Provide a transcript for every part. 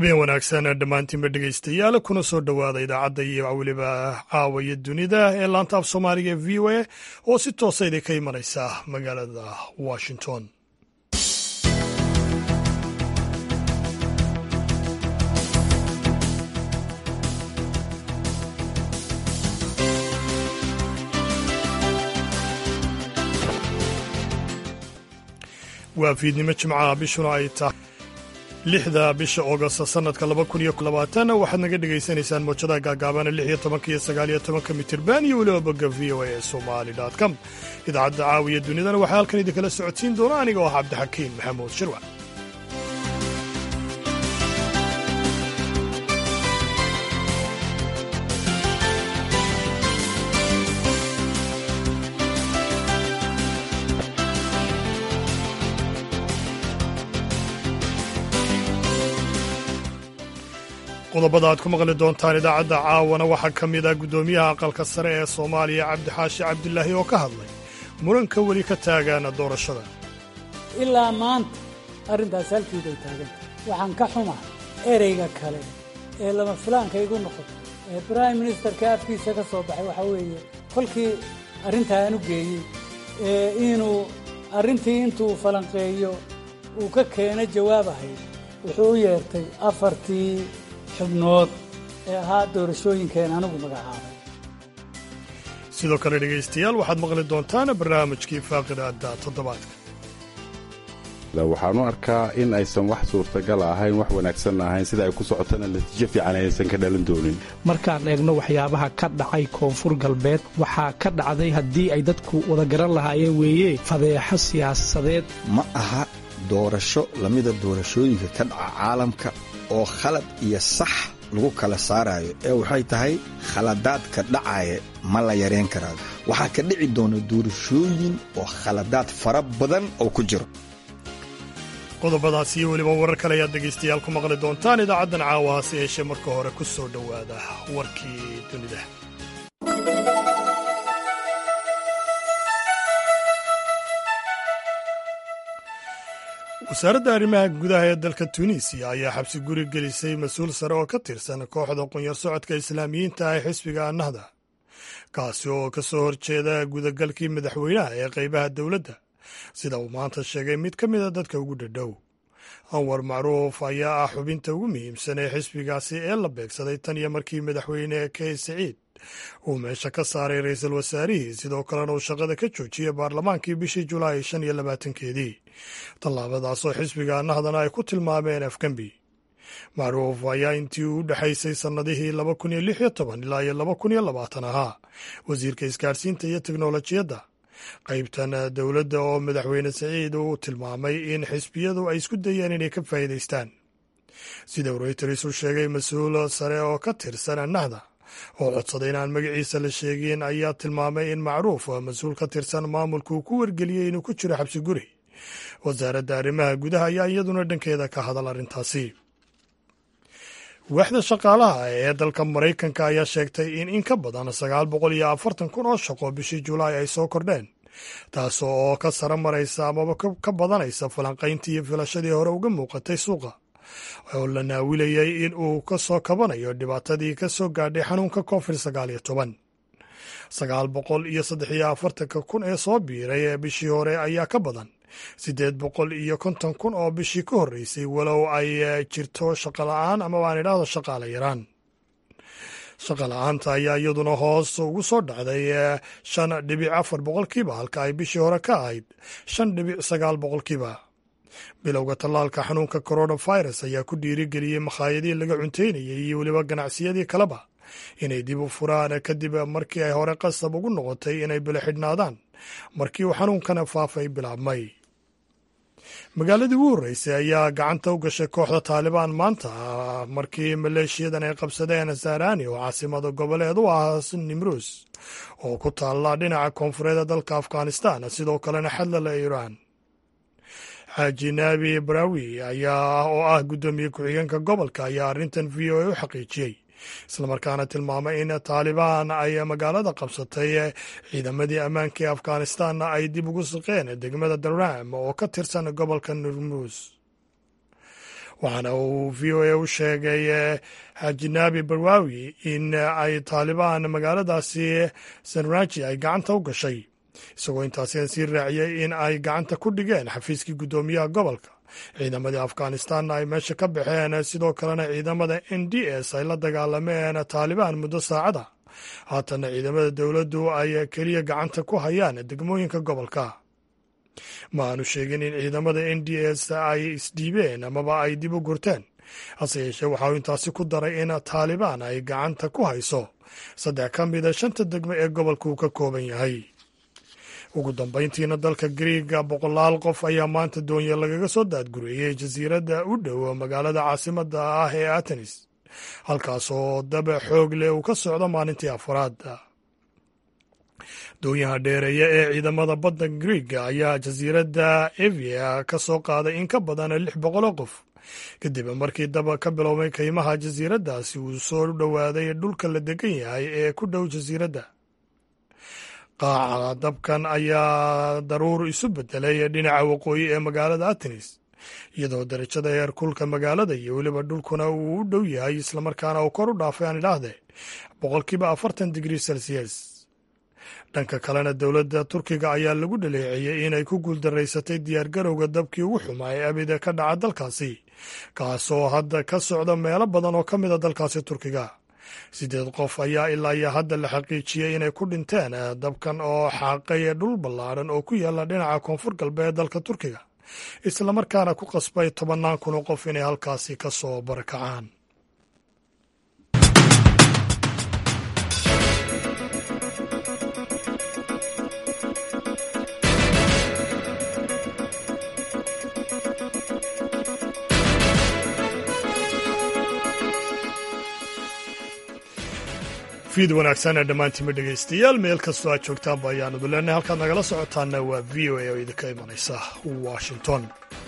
habeen wanaagsan dhammaantiinba dhegaystayaal kuna soo dhowaada idaacadda iyo weliba caawaya dunida ee laanta af soomaaliga ee v o a oo si toosa idinka imanaysa magaalada washington waa fiidnimo jimcaha bishuna ay tahay lixda bisha oogosta sanadka laba kun iyo labaatan waxaad naga dhagaysanaysaan moojadaha gaagaabana lix iyo tobanka iyo sagaal iyo tobanka mitirban iyo weliba bogga v o a ee somali com idaacadda caawiya dunidana waxaa halkan idinkala socodsiin doona aniga oo ah cabdixakiin maxamuud shirwac qodobada aad ku maqli doontaan idaacadda caawana waxaa ka mid ah guddoomiyaha aqalka sare ee soomaaliya cabdixaashi cabdilaahi oo ka hadlay muranka weli ka taagaana doorashada ilaa maanta arrintaas halkiiday taaganta waxaan ka xumaa ereyga kale ee lama filaanka igu noqoto ee brime ministerka afkiisa ka soo baxay waxaa weeye kolkii arrintaa aan u geeyey ee inuu arrintii intuu falanqeeyo uu ka keeno jawaab ahayd wuxuu u yeertay afartii xubnood ee ahaa doorashooyinkeen anigu magacaabay sidoo kale dhegaystayaal waxaad maqli doontaan barnaamijkii faaqidada toddobaadka waxaan u arkaa in aysan wax suurtagal ahayn wax wanaagsan ahayn sida ay ku socotana natiijo fiican aysan ka dhalan doonin markaan eegno waxyaabaha ka dhacay koonfur galbeed waxaa ka dhacday haddii ay dadku wada garan lahaayeen weeye fadeexo siyaasadeed ma aha doorasho lamida doorashooyinka ka dhaca caalamka oo khalad iyo sax lagu kala saarayo ee waxay tahay khaladaadka dhacaya ma la yareen karaa waxaa ka dhici doona doorashooyin oo khaladaad fara badan oo ku jiro qodobadaas iyo weliba warar kale ayaad dhegaystayaal ku maqli doontaan idaacaddan caawa hase yeeshee marka hore ku soo dhowaada warkii dunida wasaaradda arrimaha gudaha ee dalka tuuniisiya ayaa xabsi guri gelisay mas-uul sare oo ka tirsan kooxda qunyar socodka islaamiyiinta ah ee xisbiga annahda kaasi oo ka soo horjeeda gudagalkii madaxweynaha ee qaybaha dowladda sida uu maanta sheegay mid ka mida dadka ugu dhadhow anwar macruuf ayaa ah xubinta ugu muhiimsan ee xisbigaasi ee la beegsaday tan iyo markii madaxweyne key saciid uu meesha ka saaray ra-iisul wasaarihii sidoo kalena uu shaqada ka joojiyey baarlamaankii bishii julaay shan iyo labaatankeedii tallaabadaasoo xisbiga nahdana ay ku tilmaameen afgembi macruuf ayaa intii u dhexaysay sannadihii laba kun iyo lix iyo toban ilaa iyo laba kun iyo labaatan ahaa wasiirka isgaarsiinta iyo teknolojiyadda qaybtan dowladda oo madaxweyne saciid uu tilmaamay in xisbiyadu ay isku dayeen inay ka faa'iidaystaan sida reyters u sheegay mas-uul sare oo ka tirsan nahda oo codsaday inaan magaciisa la sheegin ayaa tilmaamay in macruuf mas-uul ka tirsan maamulka uu ku wargeliyey inuu ku jiro xabsi guri wasaaradda arrimaha gudaha ayaa iyaduna dhankeeda ka hadal arrintaasi waaxda shaqaalaha ee dalka maraykanka ayaa sheegtay in in ka badan sagaal boqol iyo afartan kun oo shaqo bishii julaay ay soo kordheen taas oo ka sara maraysa amaba ka badanaysa falanqayntii iyo filashadii hore uga muuqatay suuqa oo la naawilayay in uu ka soo kabanayo dhibaatadii ka soo gaadhay xanuunka covid sagaal iyo toban sagaal boqol iyo saddex iyo afartanka kun ee soo biiray ee bishii hore ayaa ka badan siddeed boqol iyo konton kun oo bishii ka horreysay walow ay jirto shaqola'aan ama aan idhaahdo shaqaala yaraan shaqola'aanta ayaa iyaduna hoos ugu soo dhacday shan dhibic afar boqolkiiba halka ay bishii hore ka ahayd shan dhibic sagaal boqolkiiba bilowga tallaalka xanuunka coronavirus ayaa ku dhiirigeliyey makhaayadii laga cunteynayay iyo weliba ganacsiyadii kaleba inay dib u furaan kadib markii ay hore qasab ugu noqotay inay bilo xidhnaadaan markii uu xanuunkana faafay bilaabmay magaaladii ugu horreysay ayaa gacanta u gashay kooxda taalibaan maanta markii maleeshiyadan ay qabsadeen sarani oo caasimada goboleed u ah nimruus oo ku taalla dhinaca koonfureed dalka afghanistan sidoo kalena xadlala iiraan xaaji naabi barawi ayaa oo ah guddoomiye ku-xigeenka gobolka ayaa arrintan v o a u xaqiijiyey islamarkaana tilmaamay in taalibaan ay magaalada qabsatay ciidamadii ammaanka ee afghanistanna ay dib ugu siqeen degmada daram oo ka tirsan gobolka nurmuus waxaana uu v o a u sheegay xajinaabi barwaawi in ay taalibaan magaaladaasi sanraji ay gacanta u gashay isagoo intaasi sii raaciyey in ay gacanta ku dhigeen xafiiskii guddoomiyaha gobolka ciidamadii afghanistanna ay meesha ka baxeen sidoo kalena ciidamada n d s ay la dagaalameen taalibaan muddo saacada haatana ciidamada dowladdu ay keliya gacanta ku hayaan degmooyinka gobolka ma aanu sheegin in ciidamada n d s ay isdhiibeen amaba ay dib u gurteen hase yeeshee waxauu intaasi ku daray in taalibaan ay gacanta ku hayso saddex ka mida shanta degmo ee gobolka uu ka kooban yahay ugu dambayntiina dalka griiga boqolaal qof ayaa maanta doonye lagaga soo daadgureeyey jasiiradda u dhow magaalada caasimada ah ee atenis halkaasoo daba xoog leh uu ka socdo maalintii afaraad doonyaha dheereeya ee ciidamada badda griiga ayaa jasiiradda evia ka soo qaaday in ka badan lix boqoloo qof kadib markii daba ka bilowmay kaymaha jasiiraddaasi uu soo dhowaaday dhulka la degan yahay ee ku dhow jasiiradda qaaca dabkan ayaa daruur isu bedelay dhinaca waqooyi ee magaalada atenis iyadoo darajada heerkulka magaalada iyo weliba dhulkuna uu u dhow yahay islamarkaana uu kor u dhaafay aan idhaahdee boqolkiiba afartan digrii celsius dhanka kalena dowladda turkiga ayaa lagu dhaleeceeyey inay ku guuldaraysatay diyaargarowga dabkii ugu xumaa ee abida ka dhaca dalkaasi kaasoo hadda ka socda meelo badan oo ka mida dalkaasi turkiga siddeed qof ayaa ilaa iyo hadda la xaqiijiyey inay ku dhinteen dabkan oo xaaqay dhul ballaadhan oo ku yaala dhinaca koonfur galbeed dalka turkiga islamarkaana ku qasbay tobannaan kun oo qof inay halkaasi ka soo barakacaan fiid wanaagsan ee dhammaantiinba dhegaystayaal meel kastoo aad joogtaanba ayaan udu leenahay halkaad nagala socotaanna waa v o a oo idinka imanaysa washington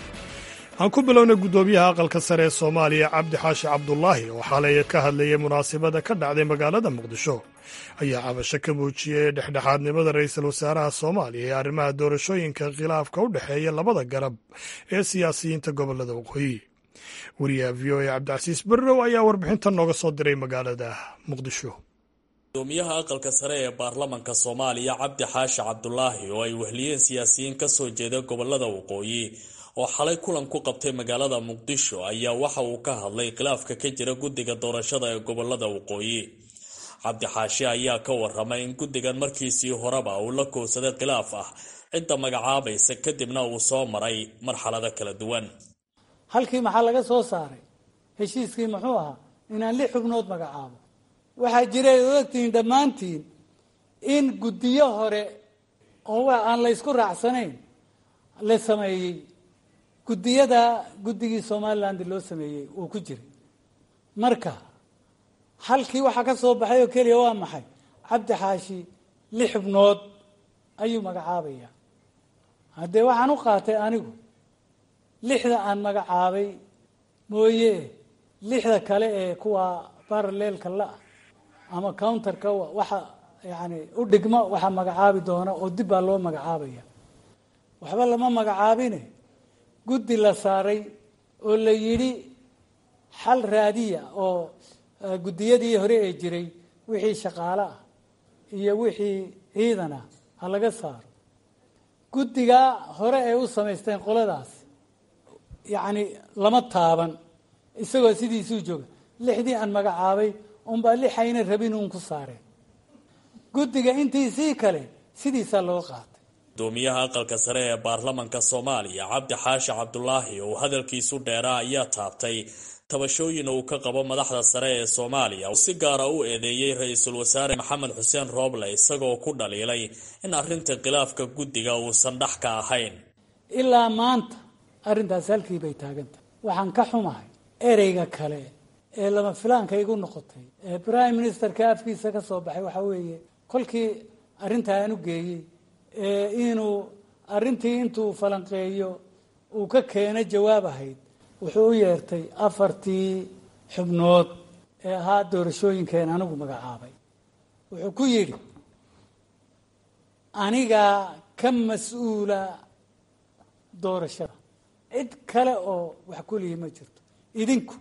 aan ku bilownay guddoomiyaha aqalka sare ee soomaaliya cabdi xaashi cabdulaahi oo xalay ka hadlayay munaasabada ka dhacday magaalada muqdisho ayaa cabasho ka muujiyey dhexdhexaadnimada ra'iisul wasaaraha soomaaliya ee arrimaha doorashooyinka khilaafka u dhexeeya labada garab ee siyaasiyiinta gobolada waqooyi wariyaha v o a cabdicasiis berrow ayaa warbixintan nooga soo diray magaalada muqdisho gudoomiyaha aqalka sare ee baarlamanka soomaaliya cabdi xaashi cabdulaahi oo ay wehliyeen siyaasiyiin ka soo jeeda gobolada waqooyi oo xalay kulan ku qabtay magaalada muqdisho ayaa waxa uu ka hadlay khilaafka ka jira guddiga doorashada ee gobolada waqooyi cabdi xaashi ayaa ka waramay in guddigan markiisii horeba uu la kowsaday khilaaf ah cidda magacaabaysa kadibna uu soo maray marxalado kala duwan halkii maxaa laga soo saaray heshiiskii muxuu ahaa inaan lix xubnood magacaabo waxaa jiray ad ogtihiin dhammaantiin in guddiyo hore oo aan la ysku raacsanayn la sameeyey guddiyada guddigii somaliland loo sameeyey uu ku jiray marka halkii waxaa ka soo baxay oo keliya waa maxay cabdi xaashi lix xubnood ayuu magacaabaya haddee waxaan u qaatay anigu lixda aan magacaabay mooye lixda kale ee kuwa baraleelka la-ah ama counterka waxa yani u dhigmo waxaa magacaabi doona oo dib baa loo magacaabaya waxba lama magacaabine guddi la saaray oo la yidhi xal raadiya oo guddiyadii hore ee jiray wixii shaqaale ah iyo wixii ciidan ah ha laga saaro guddigaa hore ay u samaysteen qoladaas yacni lama taaban isagoo sidiisuu jooga lixdii aan magacaabay unbaa lixayna rabin uun ku saareen guddiga intiisii kale sidiisaa loo qaatay gudoomiyaha aqalka sare ee baarlamanka soomaaliya cabdi xaashi cabdulaahi oo hadalkiisu dheeraa ayaa taabtay tabashooyin uu ka qabo madaxda sare ee soomaaliya si gaara u eedeeyey ra-iisul wasaare maxamed xuseen rooble isagoo ku dhaliilay in arrinta khilaafka guddiga uusan dhex ka ahayn ilaa maanta arrintaas halkii bay taagantahay waxaan ka xumahay ereyga kale ee lama filaanka igu noqotay ee prime ministerka afkiisa ka soo baxay waxaa weeye kolkii arrintaa aan u geeyey ee inuu arrintii intuu falanqeeyo uu ka keeno jawaab ahayd wuxuu u yeertay afartii xubnood ee ahaa doorashooyinkeen anigu magacaabay wuxuu ku yidhi anigaa ka mas-uula doorashada cid kale oo wax kulihi ma jirto idinku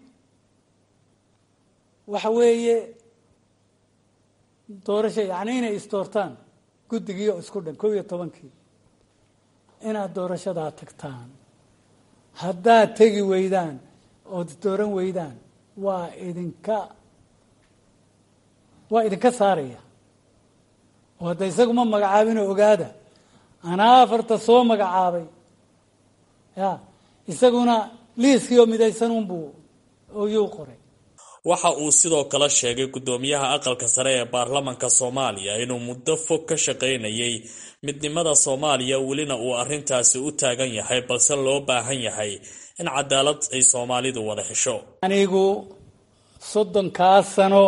waxa weeye doorasho yacni inay isdoortaan guddigii oo isku dhan kow iyo tobankii inaad doorashadaa tagtaan haddaad tegi weydaan ood dooran weydaan waa idinka waa idinka saaraya oo hadda isaguma magacaabinoo ogaada anaa afarta soo magacaabay ya isaguna liiskii oo midaysan unbuu oyuu qoray waxa uu sidoo kale sheegay guddoomiyaha aqalka sare ee baarlamanka soomaaliya inuu muddo fog ka shaqaynayay midnimada soomaaliya welina uu arrintaasi u taagan yahay balse loo baahan yahay in cadaalad ay soomaalidu wada hesho anigu soddonkaa sano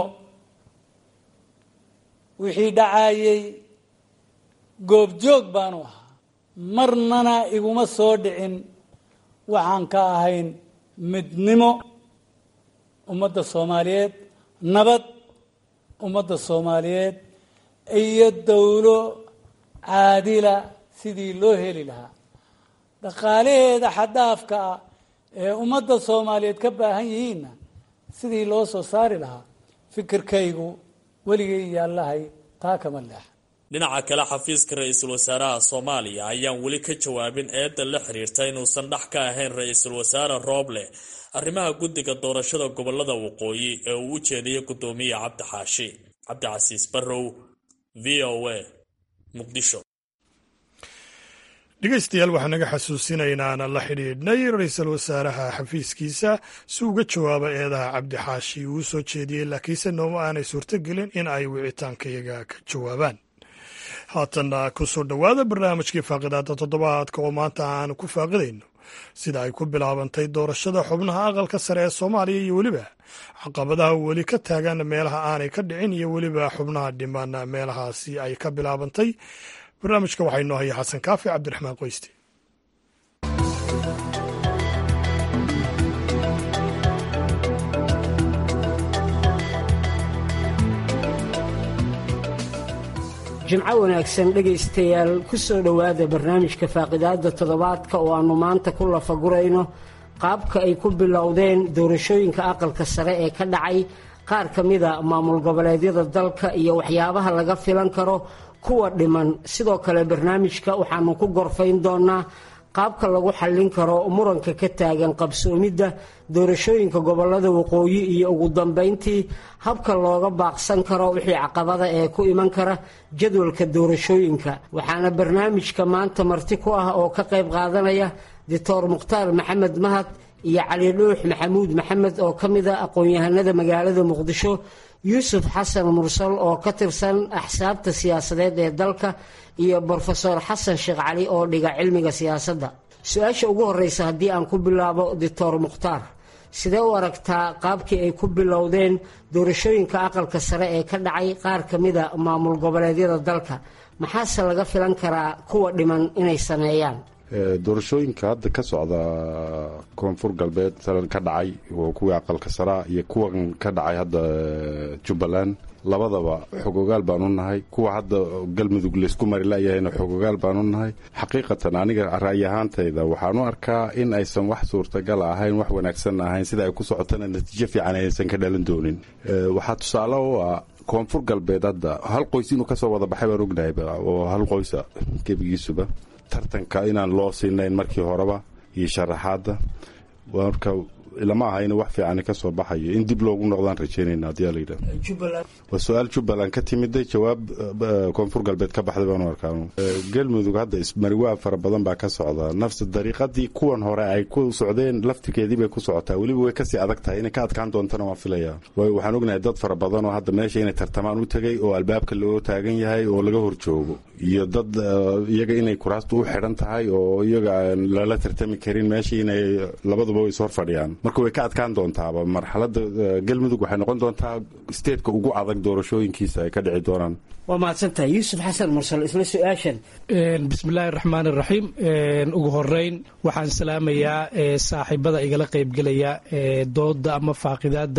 wixii dhacayay goobjoog baanu ahaa marnana iguma soo dhicin waxaan ka ahayn midnimo ummadda soomaaliyeed nabad ummadda soomaaliyeed iyo dowlo caadila sidii loo heli lahaa dhaqaalaheeda xaddaafka ah ee ummadda soomaaliyeed ka baahan yihiinna sidii loo soo saari lahaa fikirkaygu weligay yaallahay taa kama leexa dhinaca kale xafiiska ra-iisul wasaaraha soomaaliya ayaan weli ka jawaabin eedda la xiriirta inuusan dhex ka ahayn ra-iisul wasaare rooble arrimaha guddiga doorashada gobolada waqooyi ee uu u jeediyay guddoomiye cabdi xaashi cabdicasiis barrow v o a muqdisho dhegeystayaal waxaa naga xasuusinaynaan la xidhiidhnay ra-iisul wasaaraha xafiiskiisa si uga jawaaba eedaha cabdi xaashi uu soo jeediyey laakiinse nooma aanay suurtogelin in ay wicitaankayaga ka jawaabaan haatanna ku soo dhowaada barnaamijkii faaqidaada toddobaadka oo maanta aan ku faaqidayno sida ay ku bilaabantay doorashada xubnaha aqalka sare ee soomaaliya iyo weliba caqabadaha weli ka taagan meelaha aanay ka dhicin iyo weliba xubnaha dhiman meelahaasi ay ka bilaabantay barnaamijka waxaa inoo haya xasan kaafi cabdiraxmaan qoyste jimco wanaagsan dhegaystayaal ku soo dhowaada barnaamijka faaqidaadda toddobaadka oo aannu maanta ku lafagurayno qaabka ay ku bilowdeen doorashooyinka aqalka sare ee ka dhacay qaar ka mida maamul goboleedyada dalka iyo waxyaabaha laga filan karo kuwa dhiman sidoo kale barnaamijka waxaannu ku gorfayn doonnaa qaabka lagu xallin karo muranka ka taagan qabsoomidda doorashooyinka gobolada waqooyi iyo ugu dambayntii habka looga baaqsan karo wixii caqabada ee ku iman kara jadwalka doorashooyinka waxaana barnaamijka maanta marti ku ah oo ka qayb qaadanaya doctor mukhtaar maxamed mahad iyo cali dhuux maxamuud maxamed oo ka mid a aqoon-yahanada magaalada muqdisho yuusuf xasan mursal oo ka tirsan axsaabta siyaasadeed ee dalka iyo brofesor xasan sheekh cali oo dhiga cilmiga siyaasadda su-aasha ugu horreysa haddii aan ku bilaabo doctor mukhtaar sidee u aragtaa qaabkii ay ku bilowdeen doorashooyinka aqalka sare ee ka dhacay qaar ka mida maamul goboleedyada dalka maxaase laga filan karaa kuwa dhiman inay sameeyaan doorashooyinka hadda ka socda koonfur galbeed salan ka dhacay oo kuwii aqalka saraa iyo kuwan ka dhacay hadda jubbaland labadaba xogogaal baan u nahay kuwa hadda galmudug laysku mari layahayna xogogaal baan u nahay xaqiiqatan aniga ra'yi ahaantayda waxaan u arkaa in aysan wax suurtagal ahayn wax wanaagsan ahayn sida ay ku socotana natiijo fiican aysan ka dhalan doonin waxaa tusaale u ah koonfur galbeed hadda hal qoys inuu kasoo wada baxay baan ognahay oo hal qoysa gebigiisuba tartanka inaan loo siinayn markii horeba iyo sharaxaadda marka lama aha in wax fiican ka soo baxayo in dib loogu noqdaan rajeynayna haddii layidhah waa su-aal jubbaland ka timiday jawaab koonfur galbeed ka baxday baanu arkaan galmudug hadda ismariwaa fara badan baa ka socda nafsi dariiqadii kuwan hore ay ku socdeen laftirkeedii bay ku socotaa weliba way kasii adag tahay inay ka adkaan doontana waan filaya waxaan ognahay dad fara badan oo hadda meesha inay tartamaan u tegay oo albaabka loo taagan yahay oo laga horjoogo iyo dad iyaga inay kuraastu u xidhan tahay oo iyaga aan lala tartami karin meesha inay labaduba is hor fadhiyaan marka way ka adkaan doontaaba marxalada galmudug waxay noqon doontaa steedka ugu adag doorashooyinkiisa ay ka dhici doonaan waa mahadsantahay yuusuf xasan mursal isla su-aashan bismillaahi raxmaan iraxiim ugu horeyn waxaan salaamayaa saaxiibada igala qaybgelaya dooda ama faaqidaada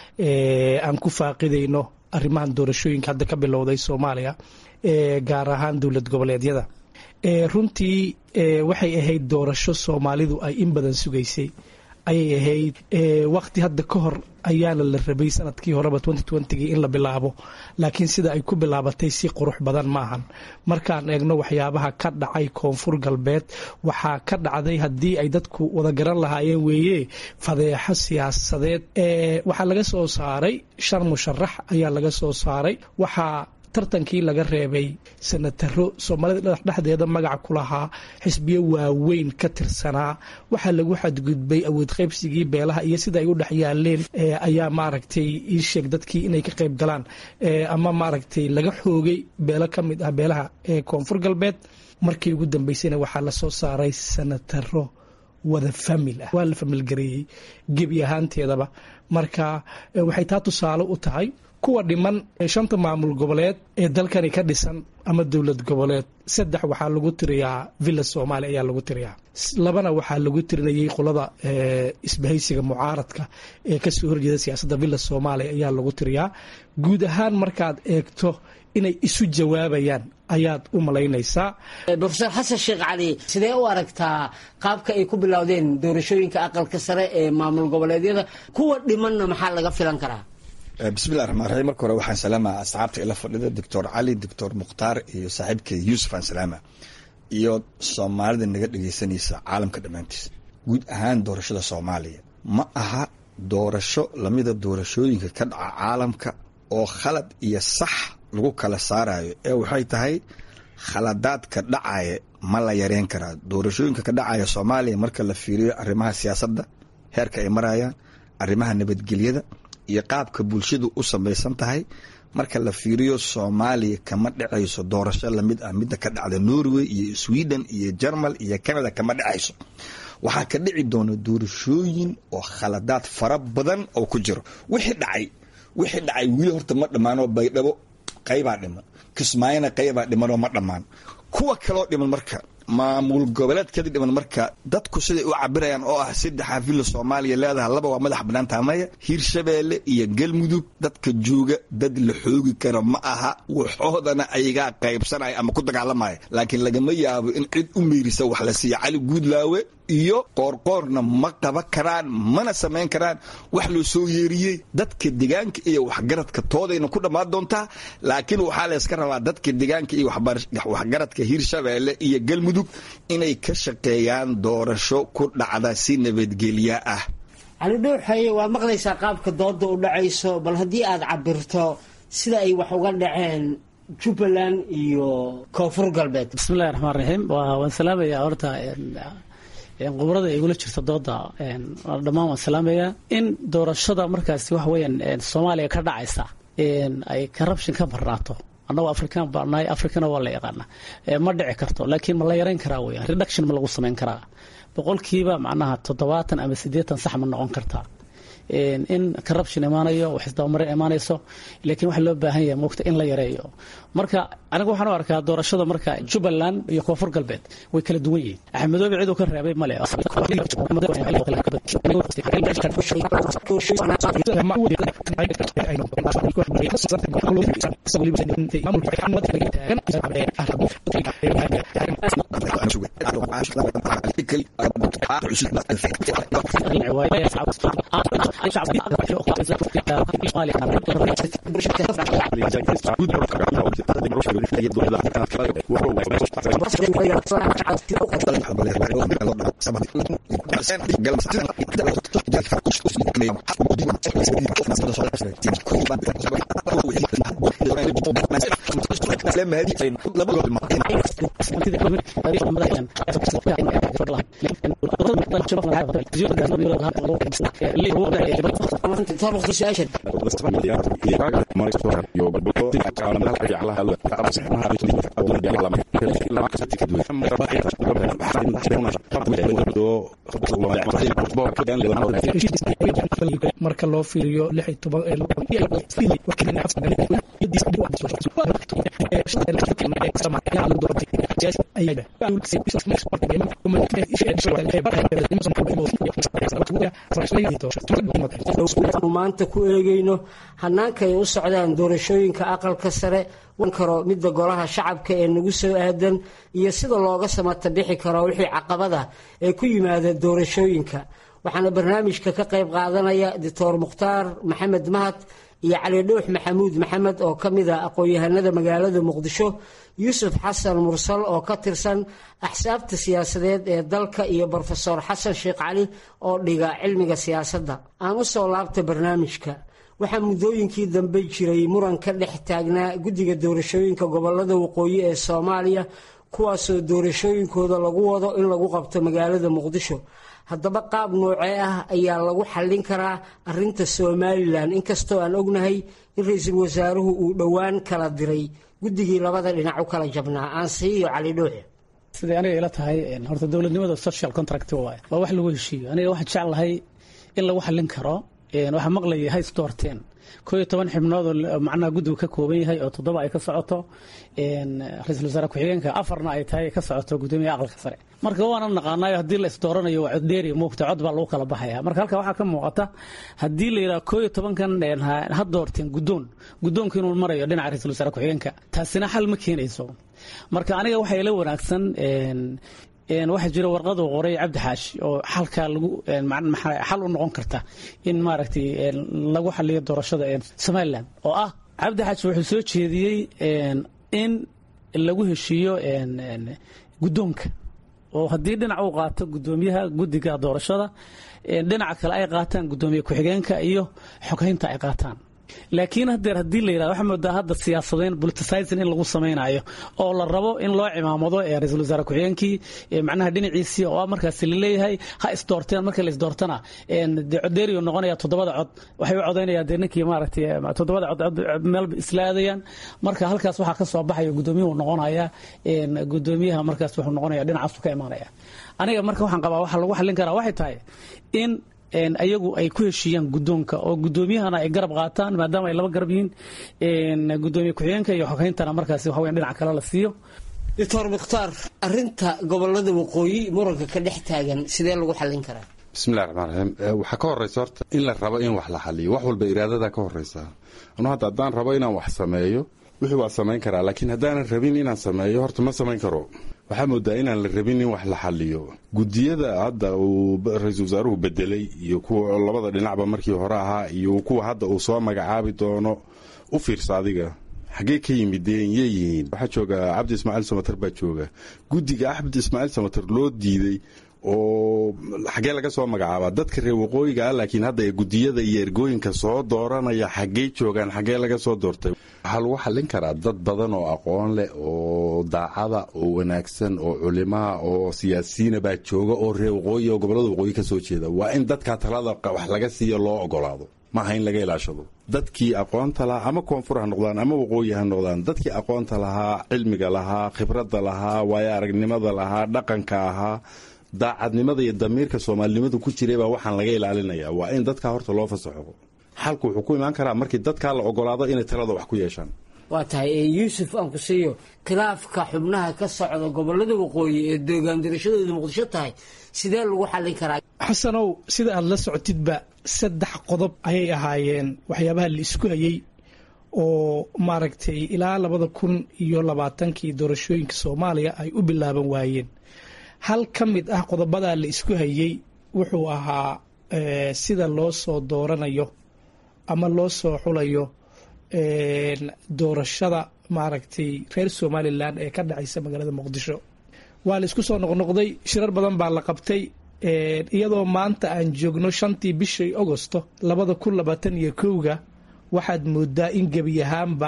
aan ku faaqidayno arrimahan doorashooyinka hadda ka bilowday soomaaliya gaar ahaan dowlad goboleedyada runtii waxay ahayd doorasho soomaalidu ay in badan sugaysay ayay ahayd waqti hadda ka hor ayaana la rabay sanadkii horeba gii in la bilaabo laakiin sida ay ku bilaabatay si qurux badan maahan markaan eegno waxyaabaha ka dhacay koonfur galbeed waxaa ka dhacday haddii ay dadku wada garan lahaayeen weeye fadeexo siyaasadeed waxaa laga soo saaray shan musharax ayaa laga soo saaray waxaa tartankii laga reebay sanataro soomaalida dhexdeeda magaca ku lahaa xisbiyo waaweyn ka tirsanaa waxaa lagu xadgudbay awood qaybsigii beelaha iyo sida ay u dhex yaaleen ayaa maaragtay ii sheeg dadkii inay ka qayb galaan ama maaragtay laga xoogay beelo ka mid ah beelaha ee koonfur galbeed markii ugu dambeysayna waxaa lasoo saaray sanataro wada famil ah waa la familgareeyey gebi ahaanteedaba marka waxay taa tusaale u tahay kuwa dhiman shanta maamul goboleed ee dalkani ka dhisan ama dowlad goboleed saddex waxaa lagu tiriyaa villa soomaaliya ayaa lagu tiriyaa labana waxaa lagu tirinayay qolada isbahaysiga mucaaradka ee kasoo horjeeda siyaasadda villa soomaaliya ayaa lagu tiriyaa guud ahaan markaad eegto inay isu jawaabayaan ayaad u malaynaysaa rofeor xasan sheekh cali sidee u aragtaa qaabka ay ku bilowdeen doorashooyinka aqalka sare ee maamul goboleedyada kuwa dhimanna maxaa laga filan karaa bismillahi raxmaan raxiim marka hore waxaan salaama asxaabta ila fadhida doctor cali doctor mukhtaar iyo saaxiibkay yuusuf aan salaama iyo soomaalida naga dhegeysanaysa caalamka dhammaantiis guud ahaan doorashada soomaaliya ma aha doorasho lamida doorashooyinka ka dhaca caalamka oo khalad iyo sax lagu kala saarayo ee waxay tahay khaladaadka dhacaya ma la yareyn karaa doorashooyinka ka dhacaya soomaaliya marka la fiiriyo arrimaha siyaasadda heerka ay marayaan arrimaha nabadgelyada iyo qaabka bulshadu u samaysan tahay marka la fiiriyo soomaaliya kama dhacayso doorasho lamid ah midda ka dhacda norway iyo sweden iyo jermal iyo canada kama dhacayso waxaa ka dhici doona doorashooyin oo khaladaad fara badan oo ku jiro wixii dhacay wixii dhacay wili horta ma dhammaanoo baydhabo qaybaa dhiman kismaayona qaybaa dhimanoo ma dhammaan kuwa kaloo dhiman marka maamul goboleedkeeda dhiman marka dadku siday u cabirayaan oo ah saddexa villa soomaaliya leedaha laba waa madax bannaan taamaya hiirshabeelle iyo galmudug dadka jooga dad la xoogi karo ma aha waxoodana ayagaa qaybsanaya ama ku dagaalamaya laakiin lagama yaabo in cid u meyrisa wax la siiya cali guudlaawe iyo qoorqoorna ma qaban karaan mana samayn karaan wax loo soo yeeriyey dadka degaanka iyo waxgaradka toodayna ku dhammaan doontaa laakiin waxaa layska rabaa dadka degaanka iyo waxgaradka hiirshabeelle iyo galmudug inay ka shaqeeyaan doorasho ku dhacda si nabadgelya ah cali dhuuxaye waa maqlaysaa qaabka dooda u dhacayso bal haddii aad cabirto sida ay wax uga dhaceen jubbaland iyo koonfur galbeed bismillahi raxmaan raxiim waan salaamayaa horta qubrada igula jirta dooda dhammaan waan salaamayaa in doorashada markaasi waxa weyaan soomaaliya ka dhacaysa ay corruption ka marnaato annagoo african baanahay africana waa la yaqaana ma dhici karto laakiin ma la yarayn karaa weya reduction ma lagu samayn karaa boqolkiiba macnaha toddobaatan ama siddeetan sax ma noqon kartaa in corruption imaanayo wax isdabamarin imaanayso laakiin waxa loo baahan yahay moogta in la yareeyo marka aniga waxaan u arkaa doorashada marka jubbaland iyo koonfur galbeed way kala duwan yihiin axmedoobe ciduu ka reebay male marka loo fiiriyo anu maanta ku eegayno hanaankaay u socdaan doorashooyinka aqalka sare wan karo midda golaha shacabka ee nagu soo aadan iyo sida looga samata bixi karo wixii caqabada ee ku yimaada doorashooyinka waxaana barnaamijka ka qayb qaadanaya doctor mukhtaar maxamed mahad iyo cali dhuux maxamuud maxamed oo ka mid ah aqoon-yahanada magaalada muqdisho yuusuf xasan mursal oo ka tirsan axsaabta siyaasadeed ee dalka iyo brofesor xasan sheekh cali oo dhiga cilmiga siyaasadda aan u soo laabta barnaamijka waxaa muddooyinkii dambe jiray muran ka dhex taagnaa guddiga doorashooyinka gobolada waqooyi ee soomaaliya kuwaasoo doorashooyinkooda lagu wado in lagu qabto magaalada muqdisho haddaba qaab noocee ah ayaa lagu xallin karaa arinta somalilan inkastoo aan ognahay in ra-iisul wasaaruhu uu dhowaan kala diray guddigii labada dhinac u kala jabnaa aansiiyo cali dhuuxe siday aniga ila tahay horta dowladnimada social contract waay waa wax lagu heshiiyo aniga waxaan jeclahay in lagu xallin karo waxaa maqlaya hays doorteen koo iyo toban xibnood oo macnaha guddigu ka kooban yahay oo toddoba ay ka socoto ra-iisul wasaare ku-xigeenka afarna ay tahay ka socoto guddoomiyaha aqalka sare marka waana naqaanayo haddii la isdooranayo waa coddheeri muugta cod baa lagu kala baxaya marka halka waxaa ka muuqata haddii la yidhaha koo iyo tobankan ha doorteen guddoon guddoonka inuu marayo dhinaca ra-isul wasaare ku-xigeenka taasina xal ma keenayso marka aniga waxaa ila wanaagsan waxaa jira warqadu qoray cabdi xaashi oo xalkaa lagu xal u noqon karta in maaragtay lagu xaliyo doorashada somalilan oo ah cabdi xaashi wuxuu soo jeediyey in lagu heshiiyo guddoonka oo haddii dhinac uu qaato guddoomiyaha guddiga doorashada dhinaca kale ay qaataan guddoomiye ku-xigeenka iyo xoghaynta ay qaataan laakiin hadeer haddii la yirahdo waxaa moodaa hadda siyaasadeen politicizing in lagu samaynayo oo la rabo in loo cimaamado ee ra-iisul wasaare ku-xigeenkii macnaha dhinaciisii oo markaasi laleeyahay ha isdoorteen marka la isdoortana dee codeeriyo noqonaya toddobada cod waxay u codaynayaan dee ninkii maaragtay toddobada cod meelba isla aadayaan marka halkaas waxaa ka soo baxaya guddoomiyuhu noqonaya guddoomiyaha markaas wuxuu noqonaya dhinacaasu ka imaanaya aniga marka waxaan qabaa waxa lagu xallin karaa waxay tahay in ayagu ay ku heshiiyaan guddoonka oo guddoomiyahana ay garab qaataan maadaama ay laba garab yihiin gudoomiye ku-xigeenka iyo xogayntana markaasi waxa weyan dhinac kale la siiyo doctor mukhtaar arinta gobolada waqooyi muranka ka dhex taagan sidee lagu xallin karaa bismillahi raxmaan raxiim waxaa ka horeysa horta in la rabo in wax la xaliyo wax walba iraadada ka horeysa anu hadda haddaan rabo inaan wax sameeyo wixii waa samayn karaa laakiin haddaanan rabin inaan sameeyo horta ma samayn karo waxaa moodaa inaan la rabin in wax la xaliyo gudiyada hadda uu ra-iisul wasaaruhu bedelay iyo kuwa labada dhinacba markii hore ahaa iyo kuwa hadda uu soo magacaabi doono u fiirsa adiga xaggee ka yimideen yay yihiin waxaa jooga cabdi ismaaciil samater baa jooga guddiga cabdi ismaaciil samater loo diiday oo xaggee laga soo magacaabaa dadka reer waqooyiga ah laakiin hadda ee gudiyada iyo ergooyinka soo dooranaya xaggey joogaan xaggee laga soo doortay waxaa lagu xallin karaa dad badan oo aqoon leh oo daacada oo wanaagsan oo culimaha oo siyaasiyiina baa jooga oo reer waqooyi oo gobolada waqooyi ka soo jeeda waa in dadka talada wax laga siiyo loo ogolaado maaha in laga ilaashado dadkii aqoonta lahaa ama koonfur ha noqdaan ama waqooyi ha noqdaan dadkii aqoonta lahaa cilmiga lahaa khibradda lahaa waayo aragnimada lahaa dhaqanka ahaa daacadnimada iyo damiirka soomaalinimadu ku jiray baa waxaan laga ilaalinaya waa in dadkaa horta loo fasaxo xalku wuxuu ku imaan karaa markii dadkaa la ogolaado inay talada wax ku yeeshaan waa tahay yuusuf aan ku siiyo khilaafka xubnaha ka socda gobolada waqooyi ee doogaan dirashadooda muqdisho tahay sidee lagu xallin karaa xasanow sida aad la socotidba saddex qodob ayay ahaayeen waxyaabaha la isku hayey oo maaragtay ilaa labada kun iyo labaatankii doorashooyinka soomaaliya ay u bilaaban waayeen hal ka mid ah qodobadaa la isku hayey wuxuu ahaa sida loo soo dooranayo ama loo soo xulayo doorashada maaragtay reer somalilan ee ka dhacaysa magaalada muqdisho waa la isku soo noqnoqday shirar badan baa la qabtay iyadoo maanta aan joogno shantii bishii agosto labada kun labaatan iyo kowga waxaad moodaa in gebi ahaanba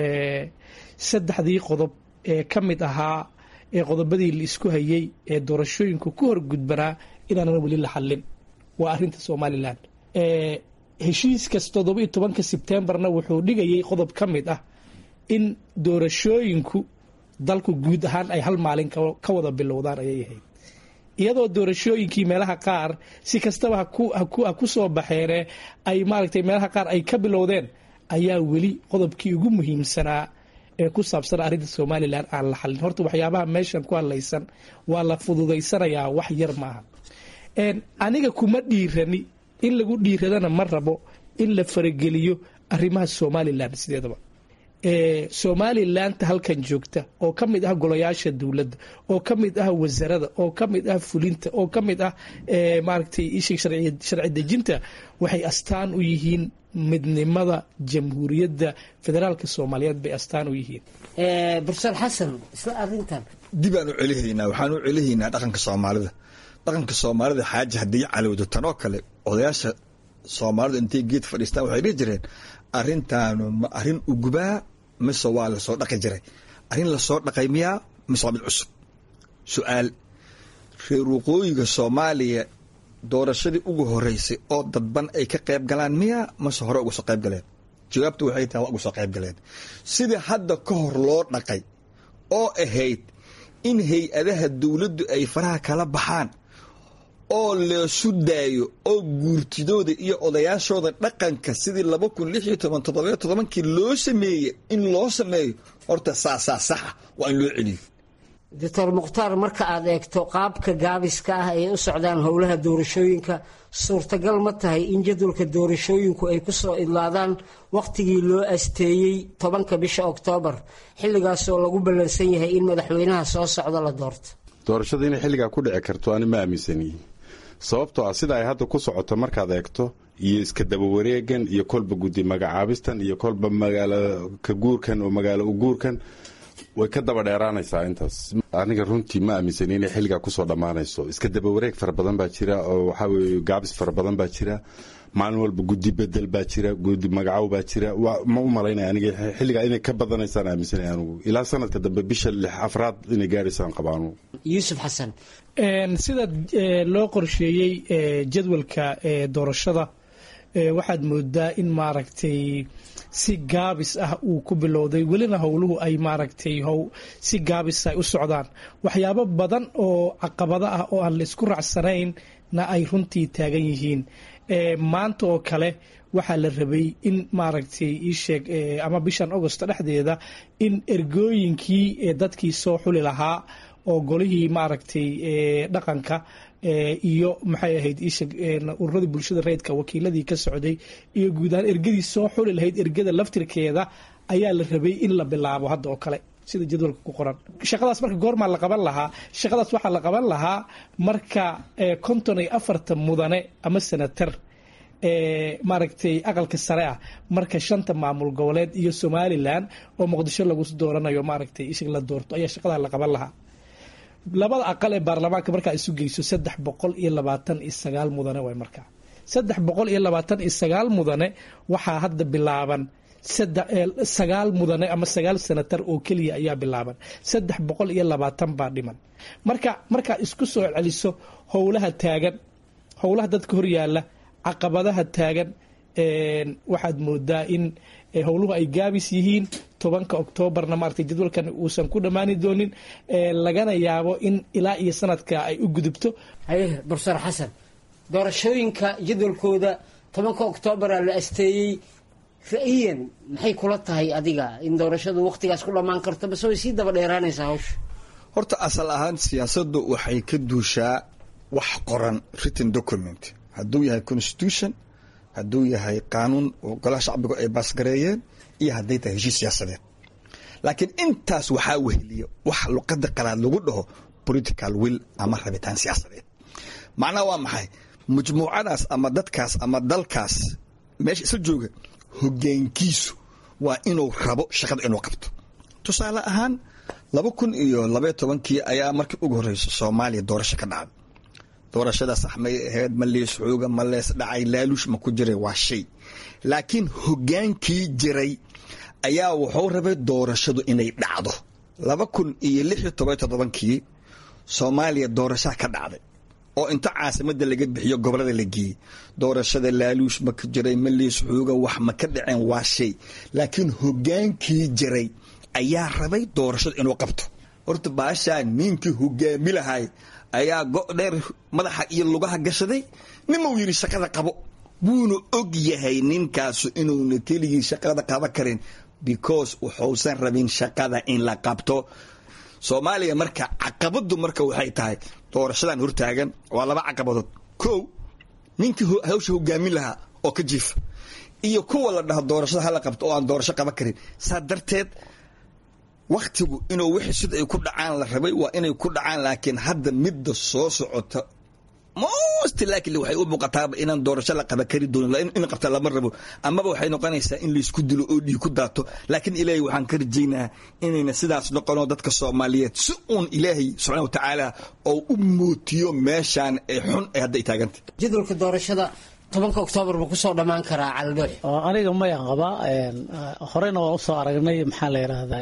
saddexdii qodob ee ka mid ahaa ee qodobadii la isku hayey ee doorashooyinku ku horgudbanaa inaanan weli la xallin waa arinta somalilan heshiiskas toddoba iyo tobanka sebtembarna wuxuu dhigayay qodob ka mid ah in doorashooyinku dalku guud ahaan ay hal maalin ka wada bilowdaan ayay ahayd iyadoo doorashooyinkii meelaha qaar si kastaba ha ku soo baxeene ay maaragtay meelaha qaar ay ka bilowdeen ayaa weli qodobkii ugu muhiimsanaa ee ku saabsan arrinta somalilan aan la xallin horta waxyaabaha meeshan ku hadlaysan waa la fududaysanayaa wax yar maaha aniga kuma dhiirani in lagu dhiiradana ma rabo in la farageliyo arrimaha somalilan sideedaba somalilandta halkan joogta oo ka mid ah golayaasha dowladda oo ka mid ah wasarada oo ka mid ah fulinta oo ka mid ah maaragtay ishii sharci dejinta waxay astaan u yihiin midnimada jamhuuriyadda federaalka soomaaliyeed bay astaan u yihiin bursar xasan isla arintan dib aan u celihaynaa waxaan u celihaynaa dhaqanka soomaalida dhaqanka soomaalida xaaji haddii calowdo tanoo kale odayaasha soomaalida intay geed fadhiistaan waxay dhihi jireen arrintaanu ma arrin ugubaa mise waa lasoo dhaqi jiray arrin lasoo dhaqay miyaa mise waa mid cusub su-aal reer waqooyiga soomaaliya doorashadii ugu horeysay oo dadban ay ka qayb galaan miyaa mase hore uga soo qayb galeen jawaabtu waxay tahay waa uga soo qayb galeen sidii hadda ka hor loo dhaqay oo ahayd in hay-adaha dowladdu ay faraha kala baxaan oo leesu daayo oo guurtidooda iyo odayaashooda dhaqanka sidii laba kun lix iyo toban toddobayo todobankii loo sameeyey in loo sameeyo horta saasaa saxa waa in loo celiyo doctor mukhtaar marka aad eegto qaabka gaabiska ah ay u socdaan howlaha doorashooyinka suurtagal ma tahay in jadwalka doorashooyinku ay ku soo idlaadaan wakhtigii loo asteeyey tobanka bisha oktoobar xilligaasoo lagu ballansan yahay in madaxweynaha soo socda la doorto doorashada inay xilligaa ku dhici karto ani ma aaminsaniyi sababtoo ah sida ay hadda ku socoto markaad eegto iyo iska daba wareegan iyo kolba guddi magacaabistan iyo kolba magaalo ka guurkan oo magaalo u guurkan way ka daba dheeraanaysaa intaas aniga runtii ma aaminsani inay xilligaa kusoo dhammaanayso iska daba wareeg fara badan baa jira oo waxaa weye gaabis fara badan baa jira maalin walba guddi bedel baa jira guddi magacow baa jira ma u malaynaya aniga xilligaa inay ka badanaysaan aaminsanay anigu ilaa sanadka dambe bisha lix afraad inay gaaraysaan qabaanu yuusuf xasan sida loo qorsheeyey jadwalka doorashada waxaad moodaa in maaragtay si gaabis ah uu ku bilowday welina howluhu ay maaragtay how si gaabis ay u socdaan waxyaabo badan oo caqabado ah oo aan la isku raacsanaynna ay runtii taagan yihiin maanta oo kale waxaa la rabay in maaragtay iisheeg ama bishan agosto dhexdeeda in ergooyinkii dadkii soo xuli lahaa oo golihii maaragtay dhaqanka iyo maxay ahayd isheg ururadii bulshada rayidka wakiiladii ka socday iyo guud ahaan ergadii soo xuli lahayd ergada laftirkeeda ayaa la rabay in la bilaabo hadda oo kale sida jadwalka ku qoran shaqadaas marka goormaa la qaban lahaa shaqadaas waxaa la qaban lahaa marka konton iyo afartan mudane ama senatar maaragtay aqalka sare ah marka shanta maamul goboleed iyo somalilan oo muqdisho lagu dooranayo maaragtay isheg la doorto ayaa shaqadaa la qaban lahaa labada aqal ee baarlamaanka markaa isu geyso saddex boqol iyo labaatan iyo sagaal mudane waay markaa saddex boqol iyo labaatan iyo sagaal mudane waxaa hadda bilaaban sagaal mudane ama sagaal senatar oo keliya ayaa bilaaban saddex boqol iyo labaatan baa dhiman marka markaa isku soo celiso howlaha taagan howlaha dadka horyaala caqabadaha taagan waxaad moodaa in howluhu ay gaabis yihiin tobanka oktoobarna maaragtay jadwalkan uusan ku dhammaani doonin lagana yaabo in ilaa iyo sanadka ay u gudubto haye bursar xasan doorashooyinka jadwalkooda tobanka oktoobaraa la asteeyey ra-iyan maxay kula tahay adiga in doorashadu wakhtigaas ku dhammaan karto base way sii daba dheeraanaysaa hawsha horta asal ahaan siyaasaddu waxay ka duushaa wax qoran written document hadduu yahay constitution hadduu yahay qaanuun oo golaha shacbigu ay baasgareeyeen iyo hadday tahay heshiis siyaasadeed laakiin intaas waxaa weheliya wax luqada qalaad lagu dhaho political will ama rabitaan siyaasadeed macnaha waa maxay majmuucadaas ama dadkaas ama dalkaas meesha isla jooga hogaankiisu waa inuu rabo shaqada inuu qabto tusaale ahaan laba kun iyo labaiyo tobankii ayaa markii ugu horreysa soomaaliya doorasho ka dhacday doorashada sax may ahayd ma lees xooga ma lees dhacay laaluush ma ku jiray waa shay laakiin hogaankii jiray ayaa wuxuu rabay doorashadu inay dhacdo laba kun iyo lix iyo toban toddobankii soomaaliya doorashaa ka dhacday oo inta caasimada laga bixiyo gobolada la geeyey doorashada laaluush ma ka jiray ma lees xooga wax ma ka dhaceen waa shay laakiin hogaankii jiray ayaa rabay doorashadu inuu qabto horta baashaa ninkii hogaami lahay ayaa go' dheer madaxa iyo lugaha gashaday nimau yidhi shaqada qabo wuuna og yahay ninkaasu inuuna keligii shaqada qaban karin because wuxuusan rabin shaqada in la qabto soomaaliya marka caqabadu marka waxay tahay doorashadan hortaagan waa laba caqabadood kow ninkii hawsha hogaamin lahaa oo ka jiifa iyo kuwa la dhaho doorashada hala qabto oo aan doorasho qaban karin saa darteed wakhtigu inuu wixii sida ay ku dhacaan la rabay waa inay ku dhacaan laakiin hadda midda soo socota most laakiin waxay u muuqataaba inaan doorasho la qaban kari doonin in qabta lama rabo amaba waxay noqonaysaa in laysku dilo oo dhiig ku daato laakiin ilaahay waxaan ka rajaynaha inayna sidaas noqono dadka soomaaliyeed si uun ilaahay subxana wa tacaala oo u mootiyo meeshaan ee xun ee hadda ay taagantay jadwalka doorashada tobanka oktoobar ma kusoo dhammaan karaa caldoox aniga maya qabaa horeyna waan usoo aragnay maxaa la yidhaahdaa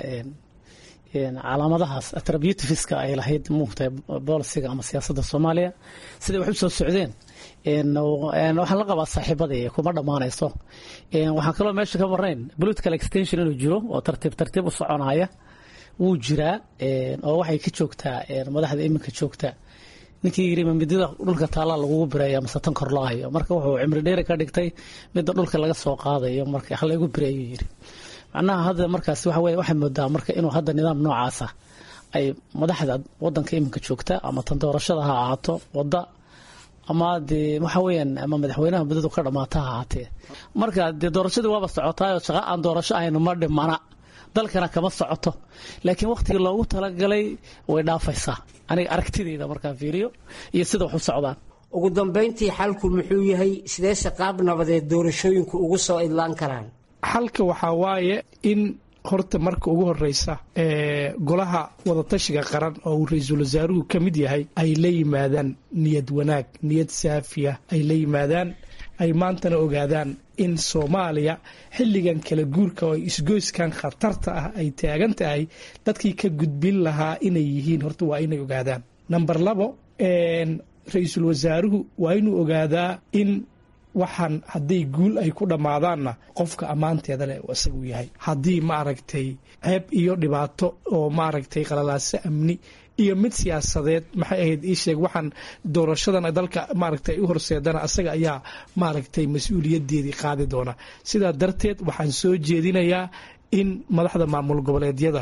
calaamadahaas attributiveska ay lahayd muugtahay bolisiga ama siyaasadda soomaaliya siday wax u soo socdeen waxaan la qabaa saaxiibadii kuma dhammaanayso waxaan kaloo meesha ka marnayn political extension inuu jiro oo tartiib tartiib u soconaya wuu jiraa oo waxay ka joogtaa madaxda iminka joogta ninkii yiri midida dhulka taallaa lagugu bireeya mase tan kor loo hayo marka wuxuu cimri dheeri ka dhigtay midda dhulka laga soo qaadayo marka halaygu bireeyu yiri macnaha hadda markaas waxa weye waxay moodaa marka inuu hadda nidaam noocaasa ay madaxda wadanka iminka joogta ama tan doorashada ha ahaato wadda ama dee waxa weeyaan ama madaxweynaha muddadu ka dhamaata ha ahaatee marka dee doorashadii waaba socotaayoo shaqa aan doorasho ahayn ma dhimana dalkana kama socoto laakiin wakhtigii loogu talagalay way dhaafaysaa aniga aragtidayda markaan fiiriyo iyo sida wax u socdaan ugu dambayntii xalku muxuu yahay sideese qaab nabadeed doorashooyinku ugu soo idlaan karaan xalka waxaa waaye in horta marka ugu horeysa golaha wadatashiga qaran oo uu ra-iisul wasaaruhu ka mid yahay ay la yimaadaan niyad wanaag niyad saafiya ay la yimaadaan ay maantana ogaadaan in soomaaliya xilligan kala guurka oo isgoyskan khatarta ah ay taagan tahay dadkii ka gudbin lahaa inay yihiin horta waa inay ogaadaan namber labo ra-iisul wasaaruhu waa inuu ogaadaa in waxaan hadday guul ay ku dhammaadaanna qofka ammaanteeda leh isagu yahay haddii maaragtay ceeb iyo dhibaato oo maaragtay qalalaaso amni iyo mid siyaasadeed maxay ahayd ii sheeg waxaan doorashadan dalka maaragtay u horseedana asaga ayaa maaragtay mas-uuliyadeedii qaadi doona sidaa darteed waxaan soo jeedinayaa in madaxda maamul goboleedyada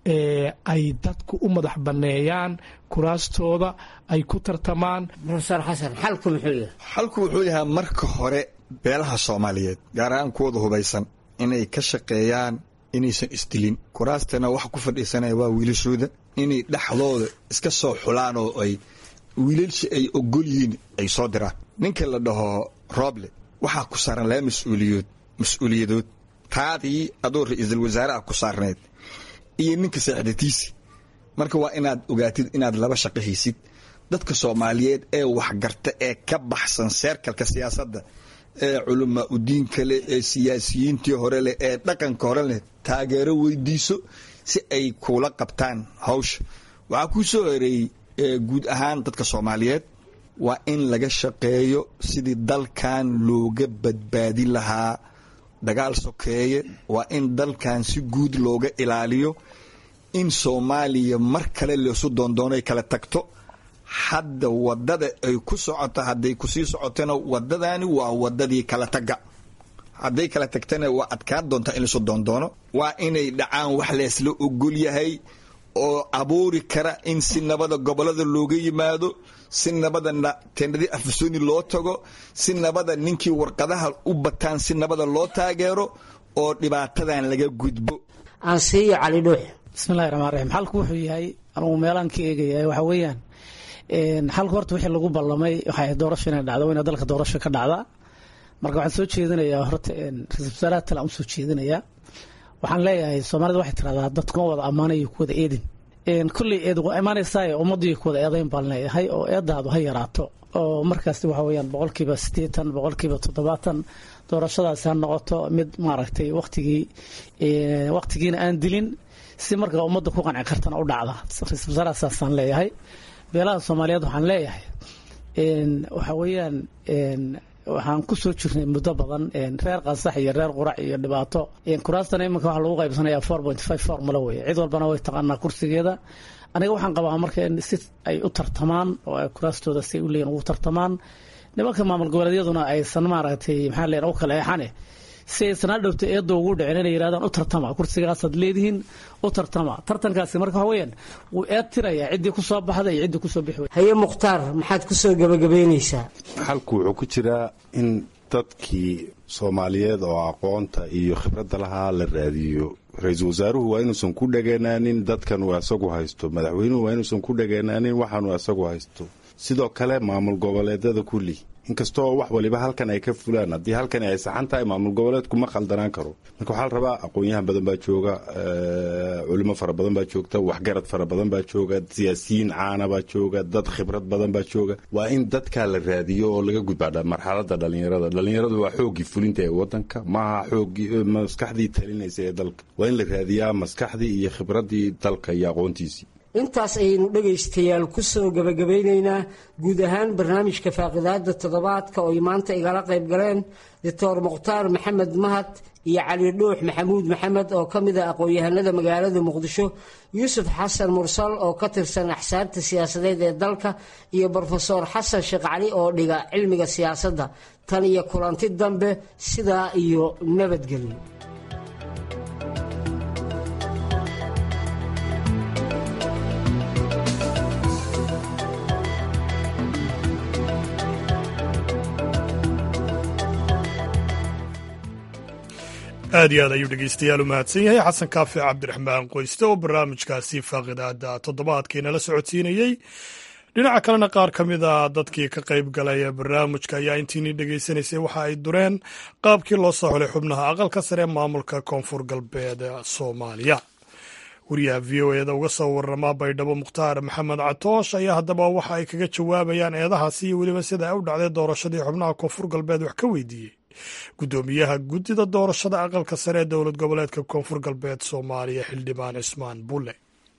ay dadku u madax banneeyaan kuraastooda ay ku tartamaan rofeor xasan xalku muxuu yahay xalku wuxuu yahaa marka hore beelaha soomaaliyeed gaar ahaan kuwada hubaysan inay ka shaqeeyaan inaysan isdilin kuraastana waxa ku fadhiisanaya waa wiilashooda inay dhexdooda iska soo xulaan oo ay wiilalshi ay ogol yihiin ay soo diraan ninka la dhaho roble waxaa ku saaran laba mas-uuliyood mas-uuliyadood taadii adoo ra-iisul wasaaraha ku saarneed iyo ninka saaxiidatiisi marka waa inaad ogaatid inaad laba shaqo haysid dadka soomaaliyeed ee waxgarta ee ka baxsan seerkalka siyaasadda ee culamaa udiinka leh ee siyaasiyiintii hore leh ee dhaqanka hore leh taageero weydiiso si ay kuula qabtaan hawsha waxaa kuu soo horeeyey guud ahaan dadka soomaaliyeed waa in laga shaqeeyo sidii dalkan looga badbaadin lahaa dagaal sokeeye waa in dalkan si guud looga ilaaliyo in soomaaliya mar kale leesu doondoonay kala tagto hadda wadada ay ku socoto hadday kusii socotona wadadani waa wadadii kala taga hadday kala tagtana waa adkaan doontaa in lasu doondoono waa inay dhacaan wax leesla ogol yahay oo abuuri kara in si nabada gobolada looga yimaado si nabada tendadii afasoni loo tago si nabada ninkii warqadaha u bataan si nabada loo taageero oo dhibaatadan laga gudbo aansiiyo cali dhuux bismillahi raxmaan raxiim xalku wuxuu yahay anugu meelaan ka eegaya waxa weeyaan xalku horta wixii lagu ballamay waxay doorasho inay dhacdo wayna dalka doorasho ka dhacdaa marka waxaan soo jeedinayaa horta ra-isul wasaaraha tale aan usoo jeedinayaa waxaan leeyahay soomaalida waxay tiraahdaa dadkuma wada ammaanayo kuwada eedin kulley eed waa imaanaysaa ummadii kuwada eedayn baan leeyahay oo eedaadu ha yaraato oo markaas waxa weeyaan boqolkiiba siddeetan boqolkiiba toddobaatan doorashadaasi ha noqoto mid maaragtay waqtigii waqtigiina aan dilin si markaa ummadda ku qanci kartana u dhacda ra-isul wasaaraha saasaan leeyahay beelaha soomaaliyeed waxaan leeyahay waxa weeyaan waxaan ku soo jirnay muddo badan reer qansax iyo reer qurac iyo dhibaato kuraastana iminka waxaa lagu qaybsanaya four point five formula weye cid walbana way taqaanaa kursigeeda aniga waxaan qabaa marka in si ay u tartamaan oo ay kuraastooda si u leeyihin ugu tartamaan nimanka maamul goboleedyaduna aysan maaragtay maxaa leen u kala eexane si aysan hadhowta eedda ugu dhicin inay yidhahdaan u tartama kursigaasaad leedihiin u tartama tartankaasi marka waxa weeyaan wuu eed tirayaa ciddii ku soo baxda iyo ciddii kusoo bixi haye mukhtaar maxaad ku soo gebagabeynaysaa xalku wuxuu ku jiraa in dadkii soomaaliyeed oo aqoonta iyo khibradda lahaa la raadiyo ra-iisul wasaaruhu waa inuusan ku dhageenaanin dadkan uu asagu haysto madaxweynuhu waa inuusan ku dhageenaanin waxaanuu asagu haysto sidoo kale maamul goboleedada kulli inkastoo wax waliba halkan ay ka fulaan haddii halkan ay saxan tahay maamul goboleedku ma khaldanaan karo marka waxaa la rabaa aqoon-yahan badan baa jooga culimo fara badan baa joogta waxgarad fara badan baa jooga siyaasiyiin caana baa jooga dad khibrad badan baa jooga waa in dadkaa la raadiyo oo laga gudbaa marxalada dhalinyarada dhalinyaradu waa xooggii fulinta ee wadanka maaha xooggii maskaxdii talinaysa ee dalka waa in la raadiyaa maskaxdii iyo khibradii dalka iyo aqoontiisii intaas ayaynu dhegaystayaal ku soo gebagabaynaynaa guud ahaan barnaamijka faaqidaada toddobaadka oo ay maanta igala qayb galeen doctor mukhtaar maxamed mahad iyo cali dhuux maxamuud maxamed oo ka mid a aqoon-yahanada magaalada muqdisho yuusuf xasan mursal oo ka tirsan axsaabta siyaasadeed ee dalka iyo brofeor xasan sheekh cali oo dhiga cilmiga siyaasadda tan iyo kulanti dambe sidaa iyo nabadgelyo aad iyo aad ayuu dhegeystayaal u mahadsan yahay xasan kaafi cabdiraxmaan qoyste oo barnaamijkaasi faaqidaada toddobaadkiina la socodsiinayey dhinaca kalena qaar ka mid a dadkii ka qayb galaya barnaamijka ayaa intiinii dhegeysanaysay waxa ay dureen qaabkii loo soo xulay xubnaha aqalka sare ee maamulka koonfur galbeed soomaaliya wariyaha v o eda uga soo warama baydhabo mukhtaar maxamed catoosh ayaa haddaba waxa ay kaga jawaabayaan eedahaasi iyo weliba sida ay u dhacday doorashadii xubnaha koonfur galbeed wax ka weydiiyey guddoomiyaha guddida doorashada aqalka sare ee dowlad goboleedka koonfur galbeed soomaaliya xildhibaan cismaan bulle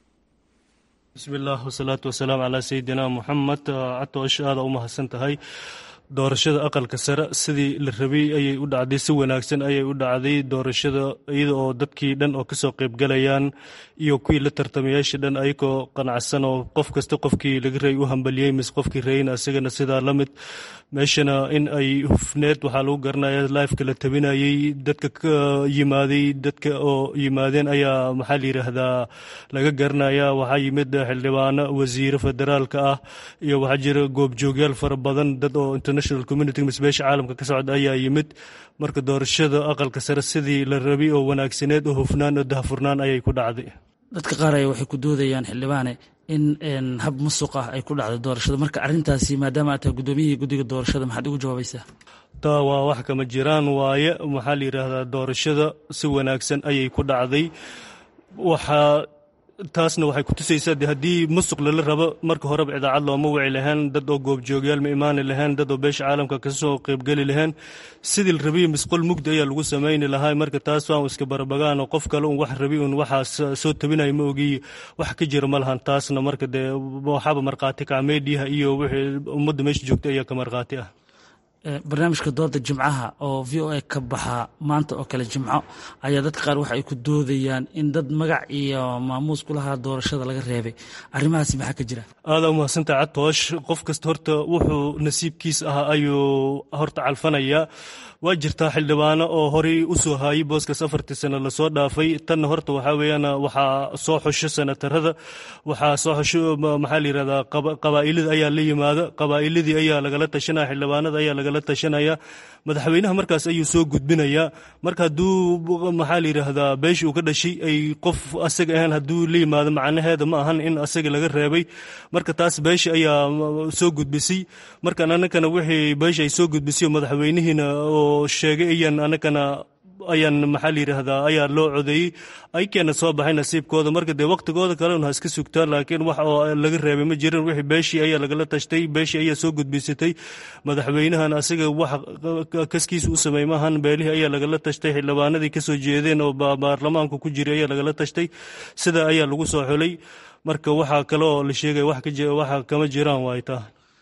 bismillaah wasalaatu wasalaam calaa sayidina muxamed catoosh aada u mahadsan tahay doorashada aqalka sare sidii la rabay ayay u dhacday si wanaagsan ayay u dhacday doorashada iyada oo dadkii dhan oo kasoo qaybgalayaan iyo kuwii la tartamayaasha dhan ayagoo qanacsan oo qof kasta qofkii laga rayay u hambaliyey mise qofkii rayna isagana sidaa la mid meeshana in ay hufneed waxaa lagu garanaya lifeka la tabinayey dadka ka yimaaday dadka oo yimaadeen ayaa maxaa la yidhaahdaa laga garanaya waxaa yimid xildhibaano wasiire federaalka ah iyo waxaa jira goobjoogyaal fara badan dad oo international community mise beesha caalamka ka socda ayaa yimid marka doorashada aqalka sare sidii la rabay oo wanaagsaneed oo hufnaan oo dahfurnaan ayay ku dhacday dadka qaar ay waxay ku doodayaan xildhibaane in hab musuq ah ay ku dhacday doorashada marka arrintaasi maadaama aad tahay guddoomiyihii guddiga doorashada maxaad ugu jawaabaysaa taa waa wax kama jiraan waaye maxaa la yidhaahdaa doorashada si wanaagsan ayay ku dhacday waxaa taasna waxay ku tusaysaa de haddii musuq lala rabo marka horeba idaacad looma wici lahayn dad oo goobjoogyaal ma imaani lahayn dad oo beesha caalamka kasoo qaybgeli lahayn sidii la rabay misqol mugdi ayaa lagu samayni lahaa marka taas waan iska barabagaan oo qof kale un wax rabi un waxaas soo tabinaya ma ogiy wax ka jira ma lahan taasna marka dee waxaaba markhaati kaca meediyaha iyo wixii ummadda meesha joogta ayaa ka markhaati ah barnaamijka dooda jimcaha oo v o a ka baxa maanta oo kale jimco ayaa dadka qaar waxa ay ku doodayaan in dad magac iyo maamuus ku lahaa doorashada laga reebay arrimahaasi maxaa ka jira aada umahadsantaha catoosh qof kasta horta wuxuu nasiibkiis ahaa ayuu horta calfanayaa waa jirtaa xildhibaano oo horey u soo haayay booskaas afartii sano lasoo dhaafay tanna horta waxaa weeyaan waxaa soo xusho senatarada waxaa soo xusho maxaa la yidhahdaa qabaa'ilada ayaa la yimaada qabaa'iladii ayaa lagala tashanaya xildhibaanada ayaa lagala tashanaya madaxweynaha markaas ayuu soo gudbinayaa marka hadduu maxaa la yidhaahdaa beeshii uu ka dhashay ay qof asaga ahayn hadduu la yimaado macnaheeda ma ahan in asaga laga reebay marka taas beesha ayaa soo gudbisay markan anakana wixii beesha ay soo gudbisay madaxweynihiina oo sheegay ayaan anakana ayaan maxaa la yidhaahdaa ayaa loo codeeyey aykeena soo baxay nasiibkooda marka dee waqtigooda kalena ha iska sugtaa laakiin wax oo laga reebay ma jirin wixii beeshii ayaa lagala tashtay beeshii ayaa soo gudbisatay madaxweynahan asaga wax kaskiisa u sameey maahan beelihii ayaa lagala tashtay xildhibaanadii kasoo jeedeen oo baarlamaanka ku jiray ayaa lagala tashtay sida ayaa lagu soo xulay marka waxaa kale oo la sheegaya waxa kama jiraan waay taa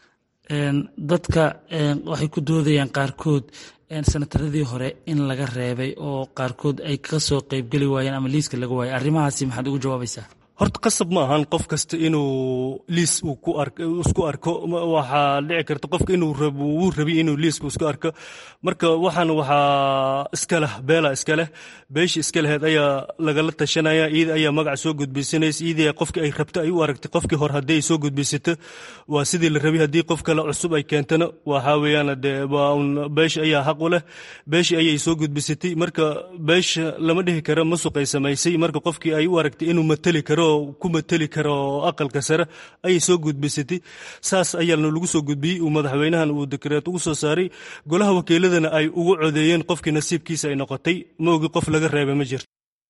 dadka waxay ku doodayaan qaarkood senataradii hore in laga reebay oo qaarkood ay ka soo qeybgeli waayeen ama liiska laga waayay arrimahaasi maxaad ugu jawaabaysaa horta qasab ma ahan qof kasta inuu liis uu ku arko isku arko waxaa dhici karta qofka inuu rabo wuu rabi inuu liiska isku arko marka waxaan waxaa iska leh beela iska leh beeshii iska laheyd ayaa lagala tashanaya iyada ayaa magac soo gudbisanaysa iyadii qofkii ay rabto ay u aragtay qofkii hore haddii ay soo gudbisato waa sidii la rabay haddii qof kale cusub ay keentana waxaa weeyaan dee waa un beesha ayaa xaq u leh beeshii ayay soo gudbisatay marka beesha lama dhihi karo masuq ay samaysay marka qofkii ay u aragtay inuu mateli karo ku mateli karo aqalka sare ayay soo gudbisatay saas ayaana lagu soo gudbiyey uu madaxweynahan uu dekreet ugu soo saaray golaha wakiiladana ay ugu codeeyeen qofkii nasiibkiisa ay noqotay ma ogi qof laga reebay ma jirto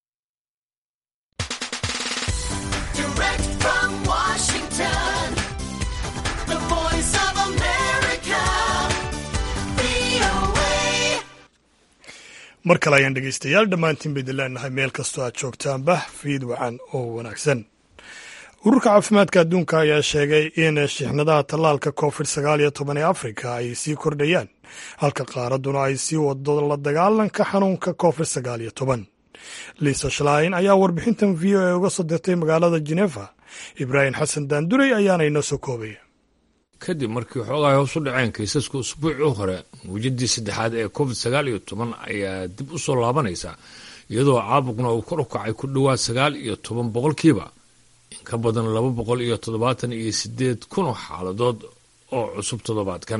mar kale ayaan dhegaystayaal dhammaantiin baydin leenahay meel kastoo aad joogtaanba fiid wacan oo wanaagsan ururka caafimaadka adduunka ayaa sheegay in shixnadaha tallaalka covid sagaal iyo toban ee afrika ay sii kordhayaan halka qaaradduna ay sii wado la dagaalanka xanuunka covid sagaal iyo toban liisa shlain ayaa warbixintan v o a uga soo dirtay magaalada genefa ibraahim xasan daanduray ayaana inoo soo koobaya kadib markii xoogahay hoos u dhaceen kaysaska usbuucii hore mawjadii saddexaad ee covid sagaal iyo toban ayaa dib u soo laabanaysa iyadoo caabuqna uu kor u kacay ku dhowaad sagaal iyo toban boqolkiiba in ka badan laba boqol iyo toddobaatan iyo sideed kun oo xaaladood oo cusub toddobaadkan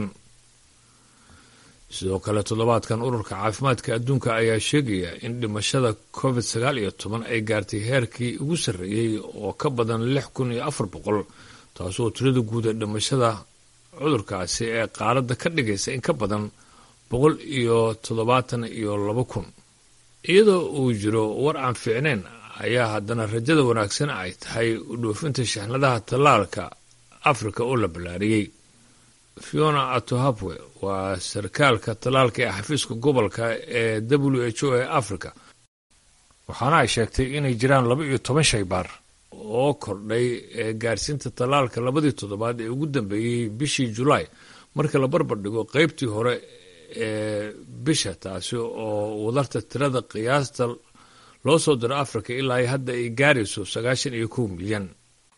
sidoo kale toddobaadkan ururka caafimaadka adduunka ayaa sheegaya in dhimashada covid sagaal iyo toban ay gaartay heerkii ugu sarreeyey oo ka badan lix kun iyo afar boqol taasoo tirada guud ee dhimashada cudurkaasi ee qaaradda ka dhigaysa in ka badan boqol iyo toddobaatan iyo laba kun iyadoo uu jiro war aan fiicnayn ayaa haddana rajada wanaagsan ay tahay u dhoofinta shixnadaha tallaalka afrika oo la ballaariyey fiona atohapwe waa sarkaalka tallaalka ee xafiiska gobolka ee w h o ee africa waxaana ay sheegtay inay jiraan laba iyo toban shaybaar oo kordhay ee gaarsiinta tallaalka labadii toddobaad ee ugu dambeeyey bishii julaay marka la barbar dhigo qeybtii hore ee bisha taasi oo wadarta tirada qiyaasta loo soo diro africa ilaa hadda ay gaarayso sagaashan iyo kow milyan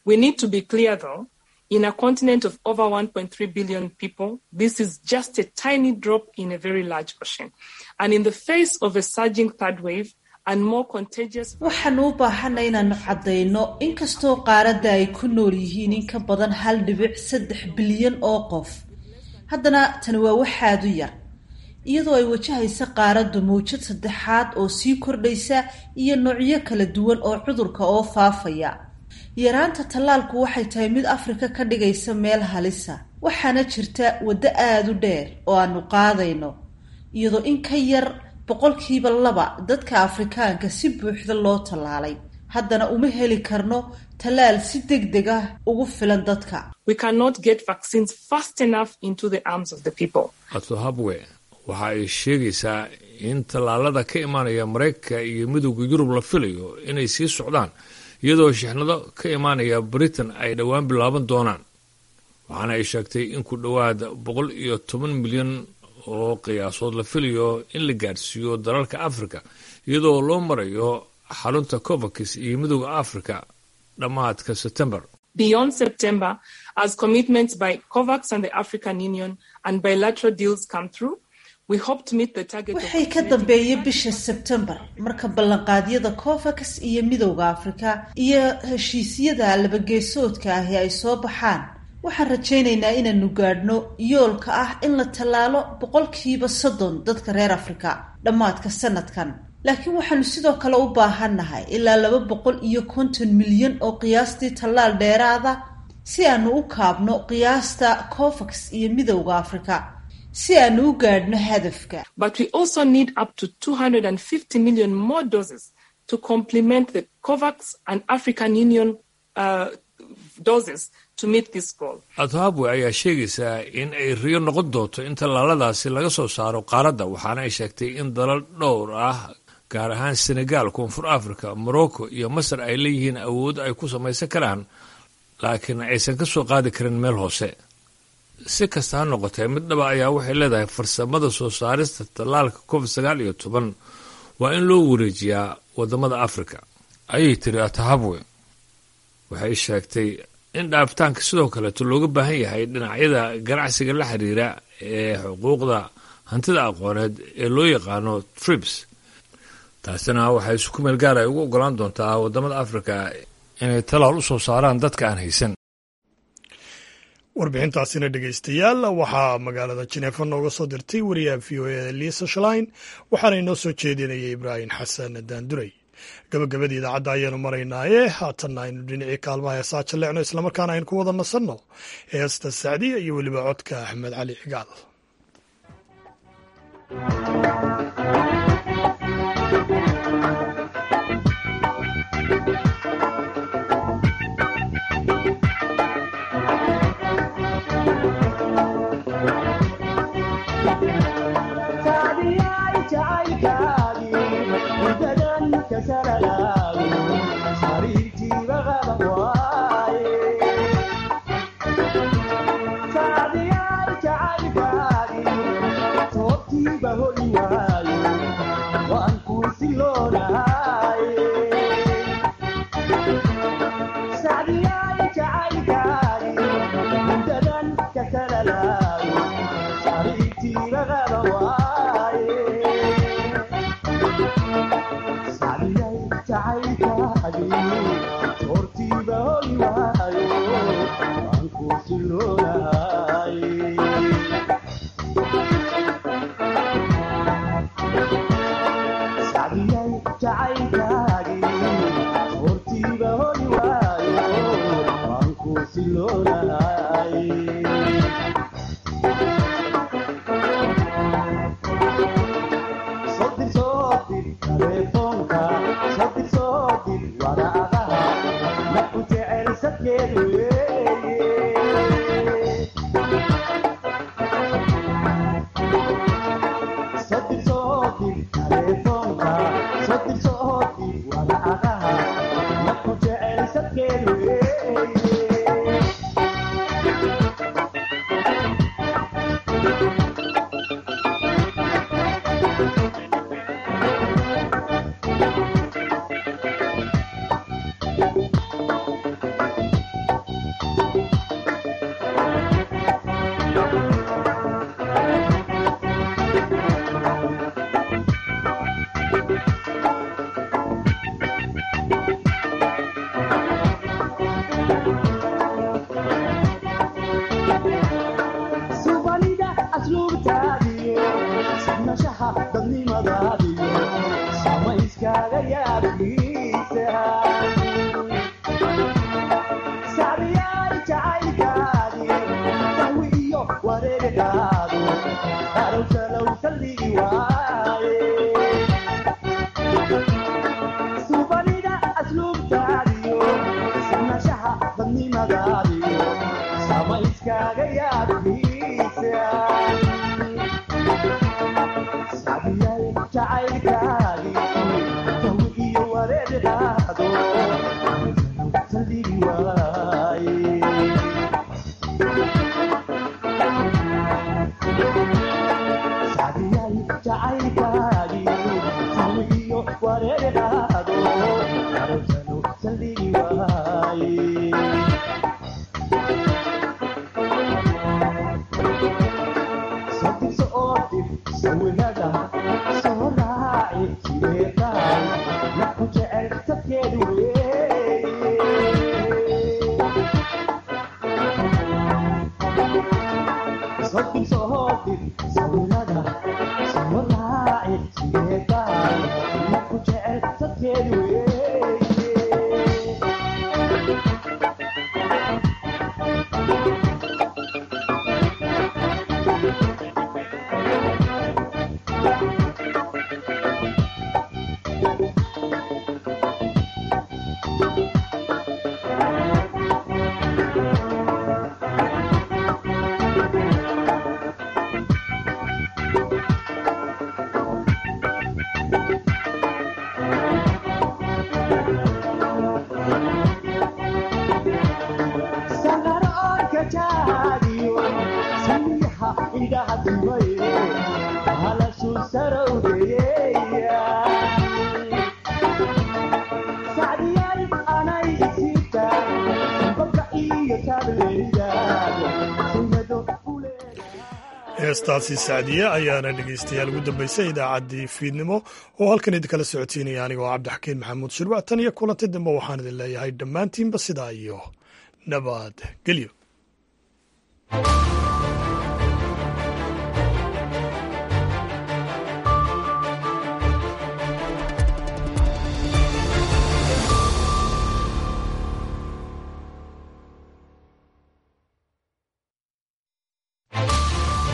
In a continent of over 1.3 billion people, this is just a tiny drop in a very large ocean. And in the face of a surging third wave, waxaanu u baahanay inaanu caddayno inkastoo qaaradda ay ku nool yihiin in ka badan hal dhibic saddex bilyan oo qof haddana tani waa waxaadu yar iyadoo ay wajahaysa qaaraddu mawjad saddexaad oo sii kordhaysa iyo noocyo kala duwan oo cudurka oo faafaya yaraanta tallaalku waxay tahay mid afrika ka dhigaysa meel halisa waxaana jirta waddo aada u dheer oo aanu qaadayno iyadoo in ka yar boqolkiiba laba dadka afrikaanka si buuxda loo tallaalay haddana uma heli karno tallaal si deg deg ah ugu filan dadka atohabwe waxa ay sheegaysaa in tallaalada ka imaanaya maraykanka iyo midowda yurub la filayo inay sii socdaan iyadoo shixnado ka imaanaya britain ay dhowaan bilaaban doonaan waxaana ay sheegtay in ku dhowaad boqol iyo toban milyan oo qiyaasood la filayo in la gaadhsiiyo dalalka africa iyadoo loo marayo xarunta covax iyo midowda africa dhammaadka september Beyond September, as commitments by COVAX and the African Union and bilateral deals come through, we hope to meet the target waxay ka dambeeya bisha sebtembar marka ballanqaadyada covax iyo midowda afrika iyo heshiisyada labageesoodka ahi ay soo baxaan waxaan rajaynaynaa inaanu gaadhno yoolka ah in la tallaalo boqolkiiba soddon dadka reer afrika dhammaadka sanadkan laakiin waxaanu sidoo kale u baahannahay ilaa laba boqol iyo konton milyan oo qiyaastii tallaal dheeraada si aanu u kaabno qiyaasta covax iyo midowda afrika si aanu u gaadhno hadafka but we also need up to 250 million more doses to complement the COVAX and African Union uh, doses to meet this goal. athabwe ayaa sheegaysaa in ay riyo noqon doonto in tallaaladaasi laga soo saaro qaaradda waxaana ay sheegtay in dalal dhowr ah gaar ahaan senegal koonfur africa morocco iyo masar ay leeyihiin awood ay ku samaysan karaan laakiin aysan ka soo qaadi karin meel hoose si kasta ha noqotee mid dhaba ayaa waxay leedahay farsamada soo saarista tallaalka covid sagaal iyo toban waa in loo wareejiyaa wadamada africa ayay tiri atahabwe waxay sheegtay in dhaafitaanka sidoo kaleeto looga baahan yahay dhinacyada ganacsiga la xiriira ee xuquuqda hantida aqooneed ee loo yaqaano trips taasina waxay isku meel gaar ay ugu ogolaan doontaa waddamada afrika inay talaal u soo saaraan dadka aan haysan warbixintaasina dhegaystayaal waxaa magaalada jineefa nooga soo dirtay wariyaha v o e liisa shalain waxaana inoo soo jeedinayay ibraahim xasan daanduray gabagabadii idaacadda ayaanu maraynaaye haatanna aynu dhinacii kaalmaha heesaa jalleecno islamarkaana aynu ku wada nasanno heesta sacdiya iyo weliba codka axmed cali cigaal heestaasi sacdiye ayaana dhegaystayaal ugu dambaysay idaacaddii fiidnimo oo halkan idinkala socotiinaya anigoo cabdixakiin maxamuud shirwac tan iyo kulanti dambe waxaan idin leeyahay dhammaantiinba sidaa iyo nabad gelyo